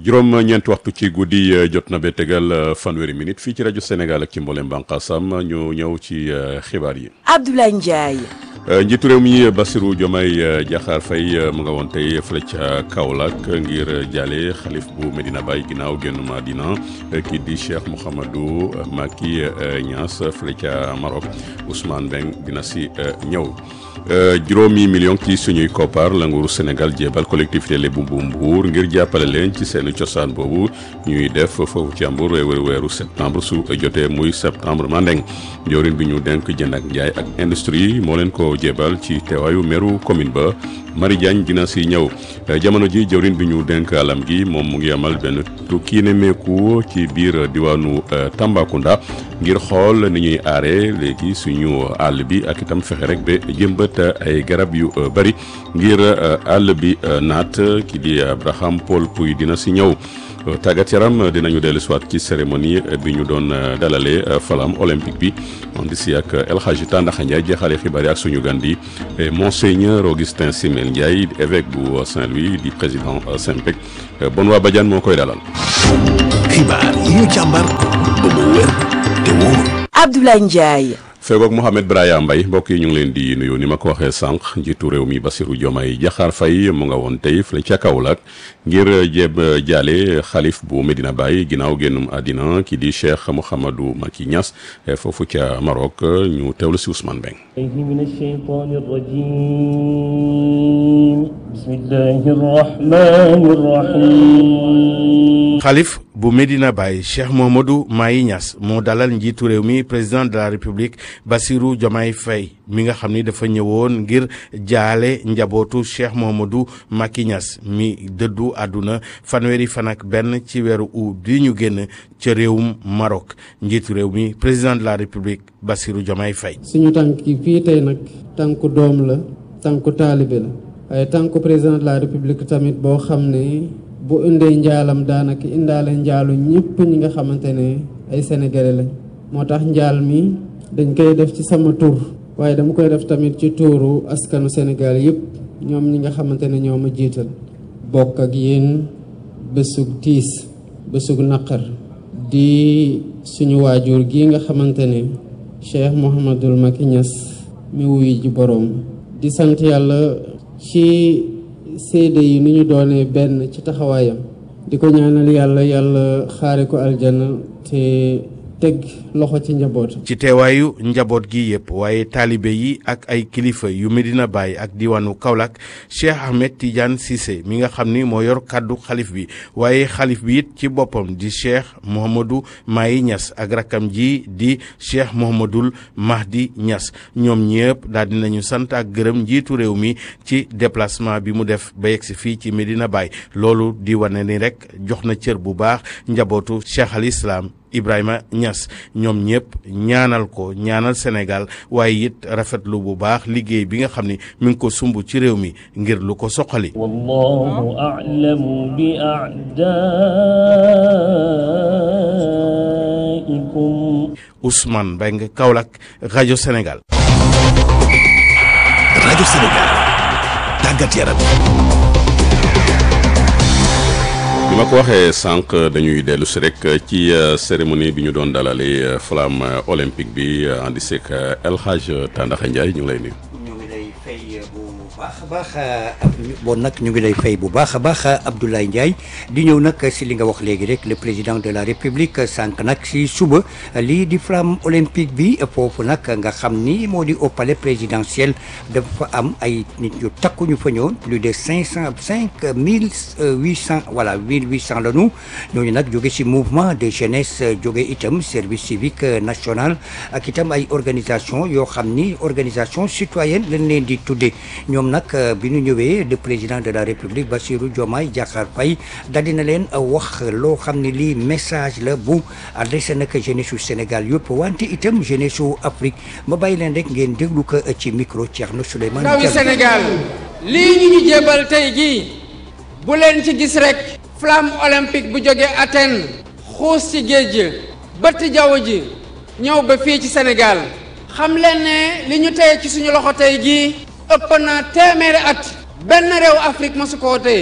juróom ñeenti waxtu ci guddi jot na ba tegal fanweeri minute fii ci rajo Sénégal ak ci mboolem bànqaasam ñu ñëw ci xibaar yi. Abdoulaye Ndiaye. njiitu réew mi Bassirou Diomaye Diakhar Faye mu nga woon tey fële ca Kaolack ngir jaale xalif bu Medina Baye ginnaaw génn Madina kii di Cheikh Mouhamadou Macky Niass fële ca Maroc Ousmane Beng dina si ñëw. juróomi million ci suñuy koppar la nguuru Sénégal jéebal collectivité Lébu bu Mbour ngir jàppale leen ci seen cosaan boobu ñuy def foofu ci Mbour weeru weeru septembre su jotee muy septembre mandeng njëriñ bi ñu denk jënd ak njaay ak industrie moo leen ko jéebal ci teewaayu meeru commune ba Marie Diagne dina si ñëw jamono ji jëwriñ bi ñu denk alam gi moom mu ngi amal benn tukki nemmeeku ci biir diwaanu Tambacounda ngir xool ni ñuy aaree léegi suñu àll bi ak itam fexe rek ba jëmbat ay garab yu bari ngir àll bi naat ki di Abraham Paul Pouy dina si ñëw tàggat yaram dinañu dellu si waat ci cérémonie bi ñu doon dalalee flamme olympique bi on di si ak El Hadji Tandaxa Ndiaye jeexale xibaar yi ak suñu gan di monseigneur Augustin Simel Ndiaye évêque bu Saint-Louis di président Simpec bon waa Badiane moo koy dalal. xibaar yi ñu càmbar ba mu wér te wóor. Abdoulaye Ndiaye. feegoog Mohamed Braya Mbaye mbokk yi ñu ngi leen di nuyu ni ma ko waxee sànq njiitu réew mi Bassirou Diomaye Diakhar Faye mu nga woon tey fële ca Kaolack ngir jéem jaale xalif bu Medina Baye ginnaaw génnum àddina ki di Cheikh Mouhamadou Macky Niass foofu ca Maroc ñu teewlu si Ousmane Beng من الشيطان الرجيم بسم الله الرحمن الرحيم xalif bu Medina Baye Cheikh Mouhamadou Mahi Niass moo dalal njiitu réew mi président de la République Bassirou Diomaye Faye mi nga xam ni dafa ñëwoon ngir jaale njabootu Cheikh Mouhamadou Macky Niass mi dëddu àdduna fanweeri fan ak benn ci weeru août bi ñu génn ca réewum Maroc njiitu réew mi président de la République Bassirou Diomaye Faye suñu tànk yi fii tey nag tànku doom la tànku taalibe la waaye tànku président de la république tamit boo xam ne bu indee njaalam daanaka indaale njaalu ñëpp ñi nga xamante ne ay sénégalais lañ moo tax njaal mi dañ koy def ci sama tur waaye dama koy def tamit ci tuuru askanu Sénégal yëpp ñoom ñi nga xamante ne ñoo ma jiital bokk ak yéen bésug tiis bésug naqar di suñu waajur gi nga xamante ne Cheikh Mouhamadul Macky Niass mi wuyu ji boroom di sant yàlla ci seede yi ni ñu doonee benn ci taxawaayam di ko ñaanal yàlla yàlla xaare ko aljana te teg loxo ci njaboot ci teewaayu njaboot gi yëpp waaye taalibe yi ak ay kilifa yu Medina Baye ak diwaanu Kaolack Cheikh Ahmed Tidiane Cissé mi nga xam ni moo yor kàddu xalif bi waaye xalif bi it ci boppam di Cheikh Mouhamadou Mahi Niass ak rakkam ji di Cheikh Mouhamadoul Mahdi Niass ñoom ñëpp daal dinañu sant ak gërëm njiitu réew mi ci déplacement bi mu def ba yegsi fii ci Medina Baye loolu di wane ni rek jox na cër bu baax njabootu Cheikh al Islam Ibrahima Niass ñoom ñëpp ñaanal ko ñaanal Sénégal waaye it rafetlu bu baax liggéey bi nga xam ni mi ngi ko sumb ci réew mi ngir lu ko soqali. والله أعلم بأعدائكم Ousmane Mbengue Kaolack rajo Sénégal. rajo Sénégal tàggat yaram. bi ma ko waxee sànq dañuy dellu si rek ci cérémonie bi ñu doon dalalee flamme olympique bi andi seek El Hadj Tandaxa Ndiaye ñu ngi lay nuyu. ñu ngi lay fay bu baax a baax bon nag ñu ngi lay fay bu baax a baax Abdoulaye Ndiaye di ñëw nag si li nga wax léegi rek le président de la république sànq nag si suba lii di flamme olympique bi foofu nag nga xam ni moo di au palais présidentiel dafa am ay nit ñu takku ñu fa ñëwoon plus de cinq cent cinq mille huit cent voilà mille huit cent la ñu ñooñu nag jóge si mouvement de jeunesse jóge itam service civique national ak itam ay organisation yoo xam ni organisation citoyenne lañ leen di tuddee ñoom nag bi ñu ñëwee le président de la république Bassirou Diomaye Diakhar Faye daal dina leen wax loo xam ne lii message la bu adressé nag jeunesse su Sénégal yëpp wante itam jeunesse su Afrique ma bàyyi leen rek ngeen déglu ko ci micro Thierno Souleymane ndawi Diallo. Sénégal lii ñu ñu jébal tey jii bu leen ci gis rek flamme olympique bu jógee Athènes xuus ci géej gi bëtt jaww ji ñëw ba fii ci Sénégal xam leen ne li ñu tey ci suñu loxo tey jii ëpp na téeméeri at benn réew Afrique mosu koo téye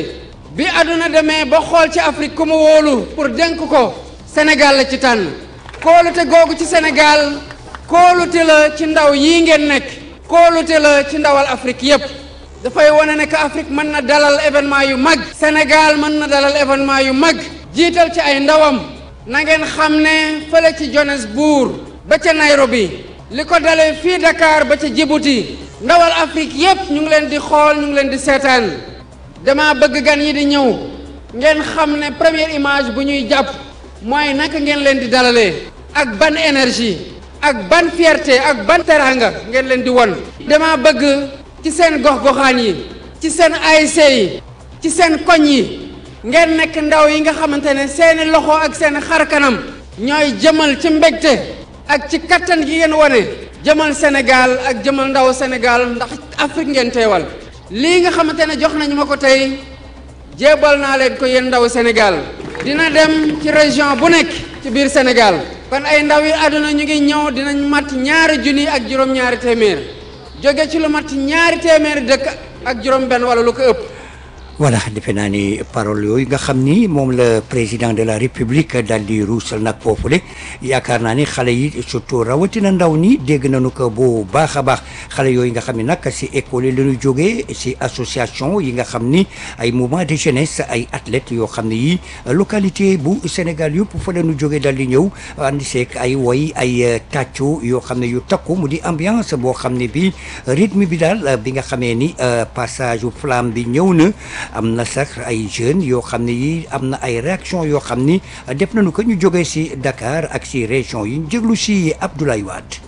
bi àdduna demee ba xool ci Afrique ku mu wóolu pour dénk ko Sénégal la ci tànn kóolute googu ci Sénégal kóolute la ci ndaw yii ngeen nekk kóolute la ci ndawal Afrique yépp dafay wane ne que Afrique mën na dalal événement yu mag Sénégal mën na dalal événement yu mag jiital ci ay ndawam na ngeen xam ne fële ci Johannesburg ba ca Nairobi li ko dalee fii Dakar ba ca Djibouti ndawal Afrique yépp ñu ngi leen di xool ñu ngi leen di seetaan dama bëgg gan yi di ñëw ngeen xam ne première image bu ñuy jàpp mooy naka ngeen leen di dalalee ak ban énergie ak ban fierté ak ban teranga ngeen leen di won dama bëgg ci seen gox-goxaan yi ci seen ASC yi ci seen koñ yi ngeen nekk ndaw yi nga xamante ne seeni loxo ak seen xar kanam ñooy jëmal ci mbégte ak ci kattan gi ngeen wane jëmal Sénégal ak jëmal ndaw Sénégal ndax Afrique ngeen teewal lii nga xamante ne jox nañu ma ko tey jéebal naa leen ko yéen ndaw Sénégal dina dem ci région bu nekk ci biir Sénégal kon ay ndaw yi àdduna ñu ngi ñëw dinañ mat ñaari junni ak juróom-ñaari téeméer jóge ci lu mat ñaari téeméeri dëkk ak juróom-benn wala lu ko ëpp. voilà defe naa ni parole yooyu nga xam ni moom la président de la république daal di ruusal nag foofule yaakaar naa ni xale yi surtout rawatina ndaw ñi dégg nañu ko bu baax a baax xale yooyu nga xam ni nag si école yi la ñu jógee si association yi nga xam ni ay mouvement de jeunesse ay athlètes yoo xam ne yi localité bu Sénégal yëpp fa la ñu jógee daal di ñëw andi seek ay woy ay tàccu yoo xam ne yu takku mu di ambiance boo xam ne bi rythme bi daal bi nga xamee ni passage u flamme bi ñëw na. am na sax ay jeunes yoo xam ne yi am na ay réaction yoo xam ni def nañu ko ñu jógee ci Dakar ak ci région yi ñu jéglu ci Abdoulaye Wade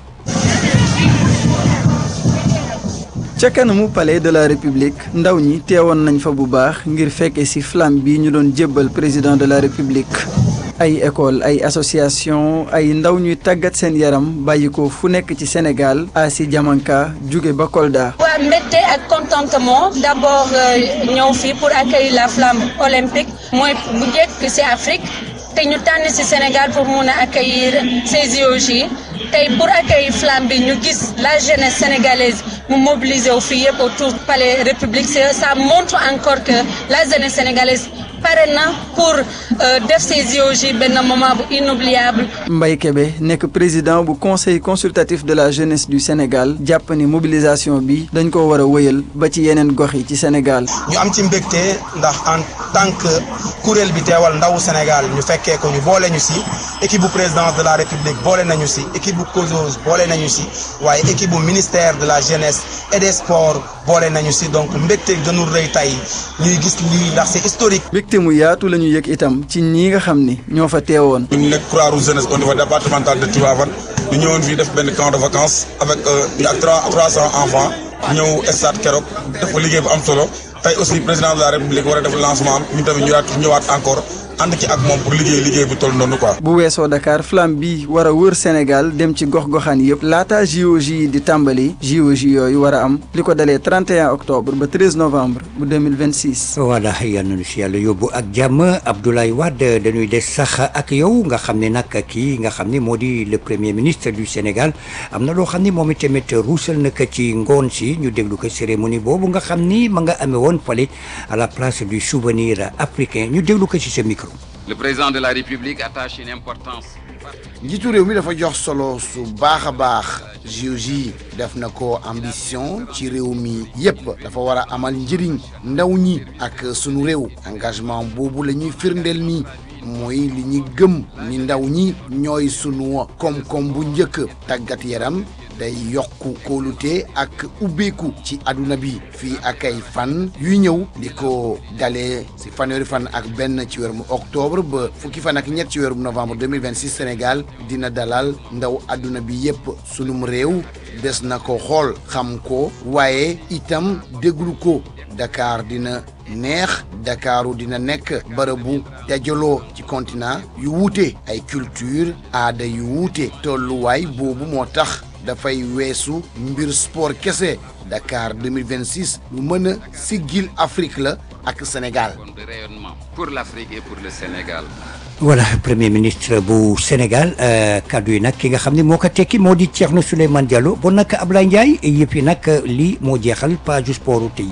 ca kanamu palais de la république ndaw ñi teewoon nañ fa bu baax ngir fekke ci flamme bi ñu doon jébbal président de la république ay école ay association ay ndaw ñuy tàggat seen yaram bàyyi ko fu nekk ci Sénégal Asi Diamanka jóge ba Kolda. waa mbégte ak contentement d'abord ñëw fii pour accueillir la flamme olympique mooy bu njëkk ci Afrique te ñu tànn ci Sénégal pour mun a accueillir ces JOJ tey pour accueillir flamme bi ñu gis la jeunesse sénégalaise mu mobiliser wu fii yëpp autour palais république ça montre encore que la jeunesse sénégalaise pare na pour def ces JOJ benn moment bu inoubliable. Mbaye Kébé nekk président bu conseil consultatif de la jeunesse du Sénégal jàpp ni mobilisation bi dañ ko war a wëyal ba ci yeneen gox yi ci Sénégal. ñu am ci mbégte ndax en tant que kuréel bi teewal ndawu Sénégal ñu fekkee ko ñu boole ñu si équipe bu présidence de la République boole nañu si équipe bu COSOS boole nañu si waaye équipe bu ministère de la jeunesse et des sports boole nañu si donc mbégte gënul rëy tey ñuy gis lii ndax c'est historique. mbégte mu yaatu la ñu yëg itam ci ñi nga xam ni ñoo fa teewoon. ñu nekk Croix-Rouge jeunesse au niveau départemental de Tivaouane ñu ñëwoon fii def benn camp de vacances avec ñu ak trois trois cents enfants ñëw stade keroog def ko liggéey bu am solo tey aussi président de la république war a def lancement am ñu tamit ñu daat ñëwaat encore ànd ci ak moom pour liggéey liggéey bu toll noonu quoi. bu weesoo Dakar flamme bi war a wër Sénégal dem ci gox-goxaan yëpp laata JOJ yi di tàmbali JOJ yooyu war a am li ko dalee 31 octobre ba 13 novembre bu 2026. voilà yal nañu si yàlla yóbbu ak jàmm Abdoulaye Wade dañuy des sax ak yow nga xam ne nag kii nga xam ne moo di le premier ministre du Sénégal am na loo xam ne moom itamit ruusal na ko ci ngoon si ñu déglu ko cérémonie boobu nga xam ni ma nga amee woon fale à la place du souvenir africain ñu déglu ko ci sa micro. Le président de la République attache une importance. njiitu réew mi dafa jox solo su baax a baax JOJ def na ko ambition ci réew mi yépp dafa war a amal njëriñ ndaw ñi ak sunu réew engagement boobu la ñuy firndeel nii mooy li ñu gëm ni ndaw ñi ñooy sunu koom-koom bu njëkk tàggat yaram day yokku kóolute ak ubbeeku ci àdduna bi fii ak ay fan yuy ñëw di ko dalee si fanweeri fan ak benn ci weeru octobre ba fukki fan ak ñett ci weeru novembre 2026 Sénégal dina dalal ndaw àdduna bi yépp sunum réew des na ko xool xam ko waaye itam déglu ko Dakar dina neex Dakaru dina nekk bërëbu dajaloo ci continent yu wuute ay culture aada yu wuute tolluwaay boobu moo tax dafay weesu mbir sport kese Dakar 2026 lu mën a siggil Afrique la ak Sénégal. de rayonnement pour l'Afrique et pour le Sénégal. voilà premier ministre bu Sénégal kaddu yi nag ki nga xam ne moo ko tekki moo di Thierno Souleymane Diallo bon nag Ablaye Ndiaye yëpp yi nag lii moo jeexal page sportu tey bi.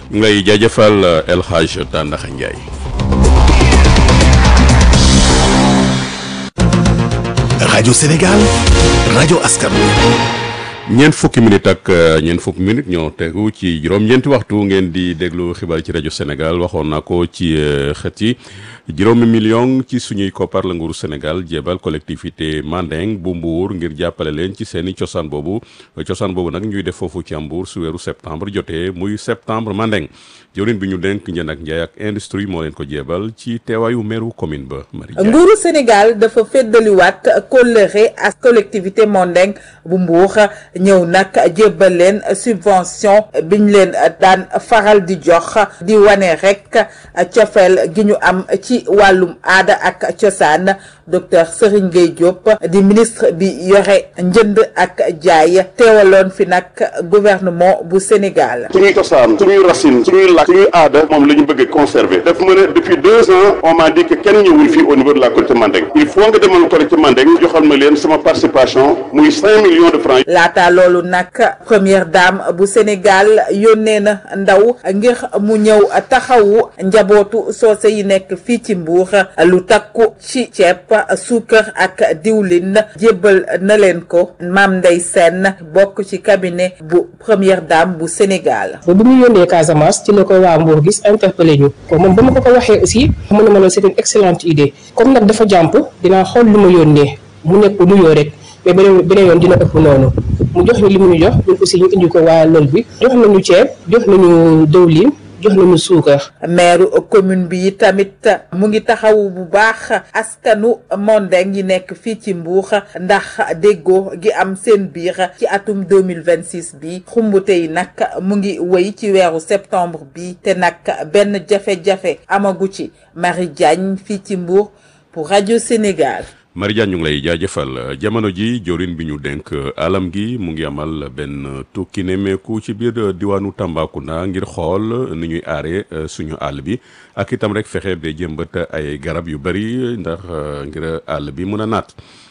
ñu ngi lay jaajëfal El Hadj Tàndaxa Ndiaye. rajo Sénégal rajo askan ñeent fukki minute ak ñeent fukki minute ñoo tegu ci juróom-ñeenti waxtu ngeen di déglu xibaar ci rajo Sénégal waxoon naa ko ci xët yi juróomi million ci suñuy koppar la nguuru Sénégal jébal collectivité Mandeng bu Mbour ngir jàppale leen ci seeni cosaan boobu cosaan boobu nag ñuy def foofu ci Mbour su weeru septembre jotee muy septembre Mandeng jawriñ bi ñu denk njënd ak njaay ak industrie moo leen ko jébal ci teewaayu meeru commune ba Marie nguuru Sénégal dafa feddaliwaat kóllëre ak collectivité Mandeng bu Mbour ñëw nag jébbal leen subvention biñ leen daan faral di jox di wane rek cofeel gi ñu am ci wàllum aada ak cosaan docteur Serigne Gueye Diop di ministre bi yore njënd ak jaay teewaloon fi nag gouvernement bu Sénégal. suñuy cosaan suñuy racine suñuy làkk suñuy aada moom la ñu bëgg conserver daf ma ne depuis deux ans on m'a dit que kenn ñëwul fii au niveau de la collectivité Mandeng il faut nga demal collectivité Mandeng joxal ma leen sama participation muy cinq millions de francs. laata loolu nag première dame bu Sénégal yónnee na ndaw ngir mu ñëw taxawu njabootu soose yi nekk fii ci Mbour lu takku ci ceeb suukar ak diwlin jébbal na leen ko Mame Ndeye Sène bokk ci cabinet bu première dame bu Sénégal. ba bi mu yónnee Casamance ci la ko waa Mbour gis interpellé ñu ko moom ba ma ko ko waxee aussi mu ne ma loolu c'est une excellente idée comme nag dafa jàmp dinaa xool lu ma yónnee mu nekk nuyoo rek mais beneen beneen yoon dina ëpp noonu mu jox ñu li mu ñu jox ñun aussi ñu indi ko waa lël bi jox nañu ceeb jox nañu dëwlin jox nañu suukar. maire commune bi tamit mu ngi taxawu bu baax askanu Mandeng yi nekk fii ci Mbour ndax déggoo gi am seen biir ci atum 2026 bi xumbute yi nag mu ngi wéy ci weeru septembre bi te nag benn jafe-jafe amagu ci Marie Diagne fii ci Mbour pour rajo Sénégal. Marie ñu ngi lay jaajëfal jamono ji jorin bi ñu denk alam gi mu ngi amal benn tukki nemmeeku ci biir diwaanu Tambacounda ngir xool ni ñuy aare suñu àll bi ak itam rek fexe ba jëmbat ay garab yu bari ndax ngir àll bi mun a naat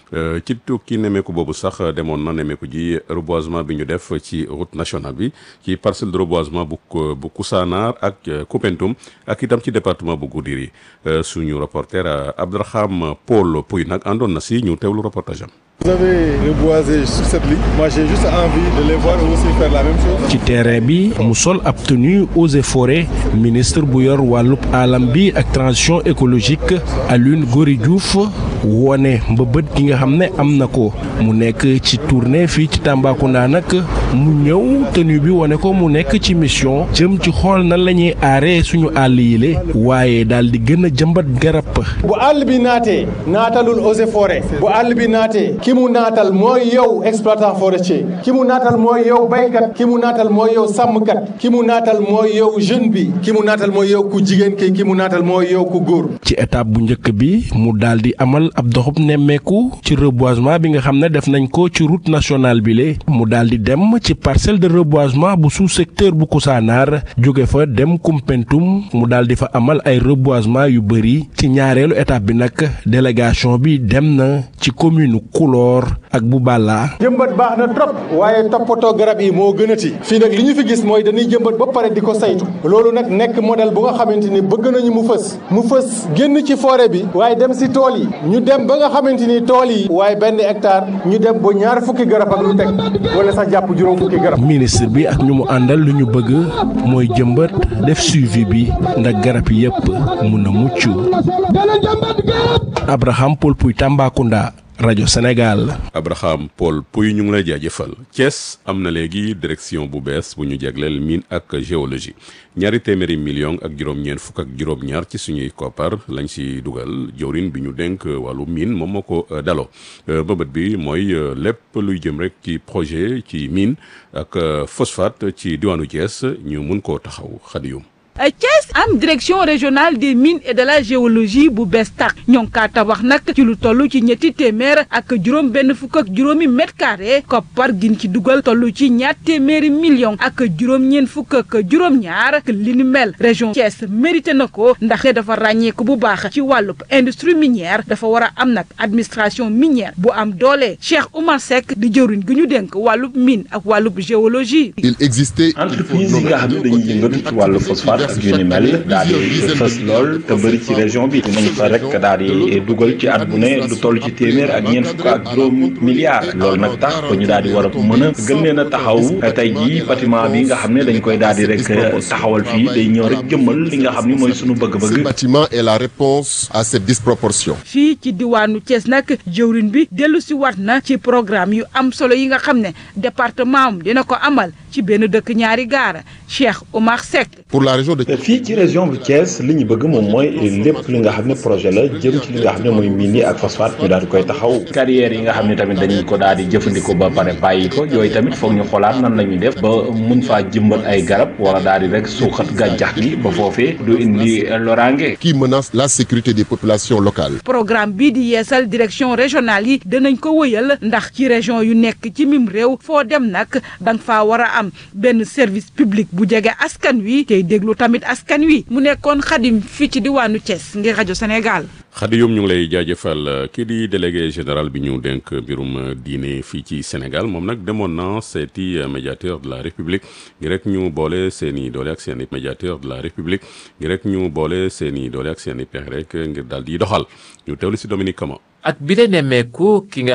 ci tukki nemmeeku boobu sax demoon na nemmeeku ji reboisement bi ñu def ci route nationale bi ci parcelle de reboisement bu bu Koussanar ak Koupentoum ak itam ci département bu Goudiri suñu reporter Abdouraham Paul Pouy nag àndoon na si ñu teewlu reportage am. Vous avez reboisé sur cette ligne. Moi, j'ai juste envie de les voir aussi faire la même chose. ci terrain bi mu sol ab tenue eaux et forêts ministre bu yor wàllub alam bi ak transition écologique Alioune Gory Diouf wone mbëbët gi nga xam ne am na ko mu nekk ci tournée fii ci Tambacounda nag mu ñëw tenue bi wone ko mu nekk ci mission jëm ci xool nan la ñuy aaree suñu àll yile waaye daal di gën a jëmbat garab. bu àll bi naatee naatalul eaux et forêts bu àll bi naatee ki mu naatal mooy yow exploitant forestier ki mu naatal mooy yow baykat ki mu naatal mooy yow sàmmkat ki mu naatal mooy yow jeune bi ki mu naatal mooy yow ku jigéen ki ki mu naatal mooy yow ku góor. ci étape bu njëkk bi mu daal di amal ab doxub nemmeeku ci reboisement bi nga xam ne def nañ ko ci route nationale bi le mu daal di dem ci parcelle de reboisement bu sous secteur bu Koussanar jóge fa dem Koumpentoum mu daal di fa amal ay reboisement yu bëri ci ñaareelu étape bi nag délégation bi dem na ci commune Koulor ak bu Balla. jëmbat baax na trop waaye toppatoo garab yi moo gënati fii nag li ñu fi gis mooy dañuy jëmbat ba pare di ko saytu loolu nag nekk modèle bu nga xamante ni bëgg nañu mu fës mu fës génn ci forêt bi waaye dem si tool yi ñu dem ba nga xamante ni tool yi waaye benn hectare ñu dem ba ñaar fukki garab ak lu teg wala sax jàpp juróom fukki garab. ministre bi ak ñu mu àndal lu ñu bëgg mooy jëmbat def suivi bi ndax garab yépp mun a mucc Abraham Paul Pouy Tambacounda. rajo Sénégal. Abraham Paul Pouy ñu ngi lay jaajëfal Thiès am na léegi direction bu bees bu ñu jagleel mine ak géologie ñaari téeméeri million ak juróom-ñeent fukk ak juróom-ñaar ci suñuy koppar lañ si dugal jawrin bi ñu dénk wàllu mine moom moo ko daloo bëbët bi mooy lépp luy jëm rek ci projet ci mine ak phosphate ci diwaanu Thiès ñu mun koo taxaw xadiyum Thiès am direction régionale des mines et de la géologie bu bees tax ñoo ngi kaa tabax nag ci lu toll ci ñetti téeméer ak juróom benn fukk ak juróomi mètre carré koppar gin ci dugal toll ci ñaar téeméeri million ak juróom-ñeent fukk ak juróom-ñaar li ni mel région Thiès mérité na ko ndax dafa ràññeeku bu baax ci wàllub industrie minière dafa war a am nag administration minière bu am doole Cheikh Oumar Seck di jëwriñ gi ñu dénk wàllub mine ak wàllub géologie. il existait entreprise yi nga xam ne dañuy yëngatu ci wàllu phosphate ak yu ni mel daal di fës lool te bëri ci région bi dinañ fa rek daal di dugal ci at bu ne lu toll ci téeméer ak ñeent fukk ak juróom milliards loolu nag tax ba ñu daal di war a mën a gën leen a taxaw tey jii bâtiment bi nga xam ne dañ koy daal di rek taxawal fii day ñëw rek jëmmal li nga xam ni mooy sunu bëgg-bëgg. ce bâtiment est la réponse à cette disproportion. fii ci diwaanu Thiès nag jëwriñ bi dellu si waat na ci programme yu am solo yi nga xam ne département am dina ko amal ci benn dëkk ñaari gaara Cheikh Oumar Seck. pour la région de. fii ci région bu Thiès li ñu bëgg moom mooy lépp li nga xam ne projet la jëm ci li nga xam ne mooy mine yi ak phosphate ñu daal di koy taxaw carrière yi nga xam ne tamit dañuy ko daal di jëfandikoo ba pare bàyyi ko yooyu tamit foog ñu xoolaat nan la ñuy def ba mun faa jëmbat ay garab wala daal di rek suuxat gàncax gi ba foofee du indi loraange. qui menace la sécurité des populations locales. programme bii di yeesal direction régionale yi danañ ko wëyal ndax ci région yu nekk ci mim réew foo dem nag danga faa war a am benn service public bu jege askan wi tey déglu tamit askan wi mu nekkoon xadim fii ci diwaanu Thiès ngir rajo Sénégal. Khady Youm ñu ngi lay jaajëfal kii di délégué général bi ñu dénk mbirum diine fii ci Sénégal moom nag demoon na seeti médiateur de la République ngir rek ñu boole seen i doole ak seen i médiateur de la République ngir rek ñu boole seen i doole ak seen i pexe rek ngir daal di doxal ñu teewlu si Dominique Kama. ak bi de nemmeeku ki nga